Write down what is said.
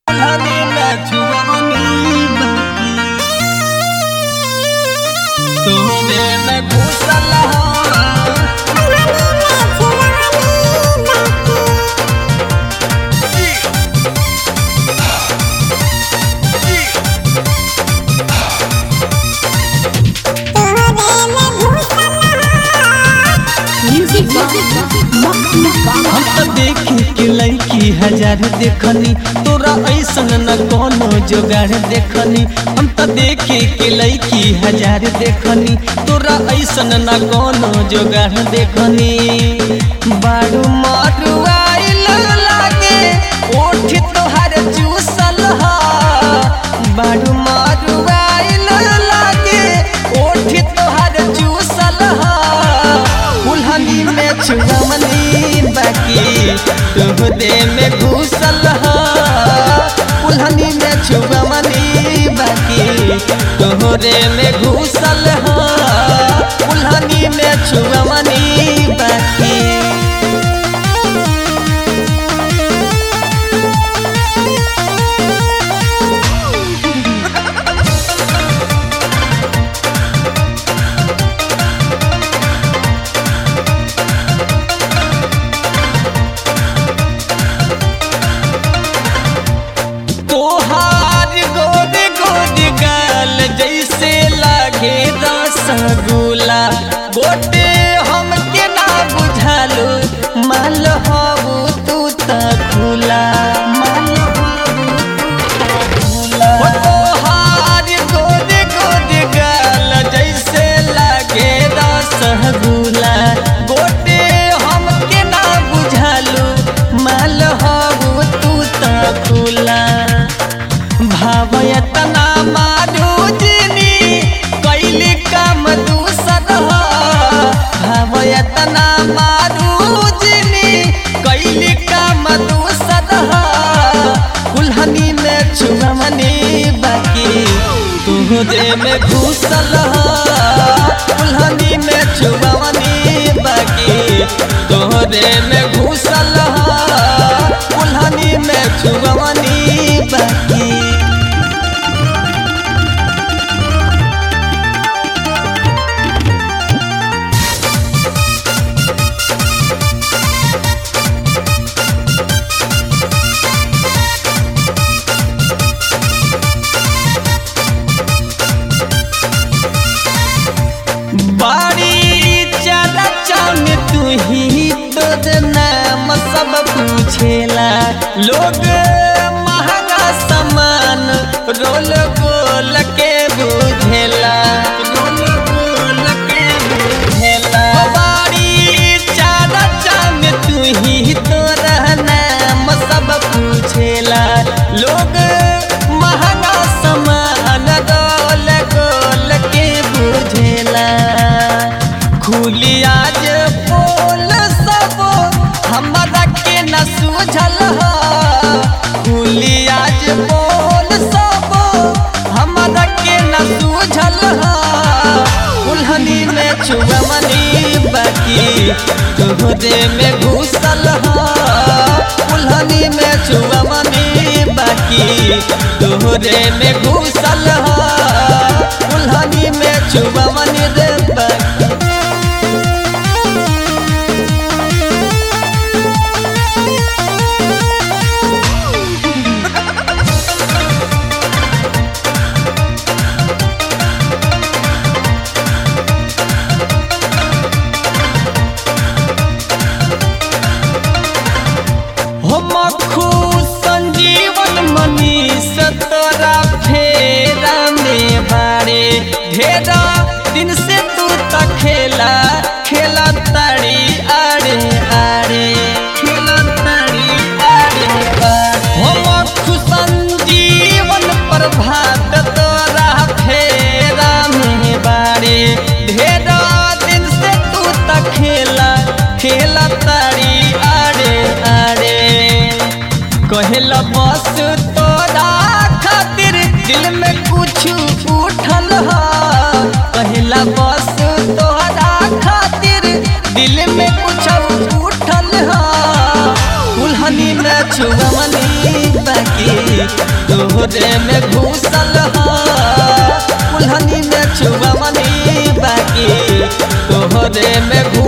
हजार देखनी तोरा ऐसन न कोनो जोगाड़ देखनी हम त देखे के लैकी हजार देखनी तोरा ऐसन न कोनो जोगाड़ देखनी बारू मारू आइल लागे ओठ तोहार चूसल हा बारू मारू आइल लागे ओठ तोहार चूसल हा उल्हनी में छुगमनी बाकी तुह दे में घुसल हा उल्हनी में छुगमनी बाकी तोहरे में घुसल हा उल्हनी में छुगमनी बाकी तोहार गोद गोद गाल जैसे लागे रसगुल्ला गोटे हमके ना बुझालो माल हबू तू त खुला माल हबू तू त खुला हो तोहार गोद गोद गाल जैसे लागे रसगुल्ला गोटे हमके ना बुझालो माल हबू तू त खुला भावयतना माधु जिनी कैली काम दूसर ह भावयतना माधु जिनी कैली काम दूसर ह कुल्हनी में छुमनी बाकी तुहरे में घुसल ह कुल्हनी में छुमनी बाकी तोहरे में घुसल ह कुल्हनी में छुमनी बाकी बाड़ी चला चान तू ही तोर नाम सब पूछेला लोग महंगा सामान रोल गोल के बुझेला रोल गोल के बुझेला बाड़ी चला चान तू ही तोर नाम सब पूछेला लोग महंगा सामान रोल गोल के बुझेला खुली आज बोल सब हमरा के न सूझल ह खुली आज बोल सब हमरा के न सूझल ह उल्हनी में छुअमनी बाकी तोहरे में घुसल ह उल्हनी में छुअमनी बाकी तोहरे में घुसल ह उल्हनी में छुअमनी रे बाकी हम खुश संजीवन मनीष तोरा फेरा में बारे ढेरा दिन से तू त खेला खेला ताड़ी आड़े आड़े खेला ताड़ी आड़े आड़े हम खुश संजीवन प्रभात तोरा फेरा में बारे ढेरा दिन से तू त खेला खेला ताड़ी आड़े आड़े कहेला बस तोरा खातिर दिल में कुछ उठल ह कहेला बस तोरा खातिर दिल में कुछ उठल ह उल्हनी में छुअमनी बाकी तोहरे में घुसल ह कुल्हनी में छुआ मनी बाकी तोहरे में घुसल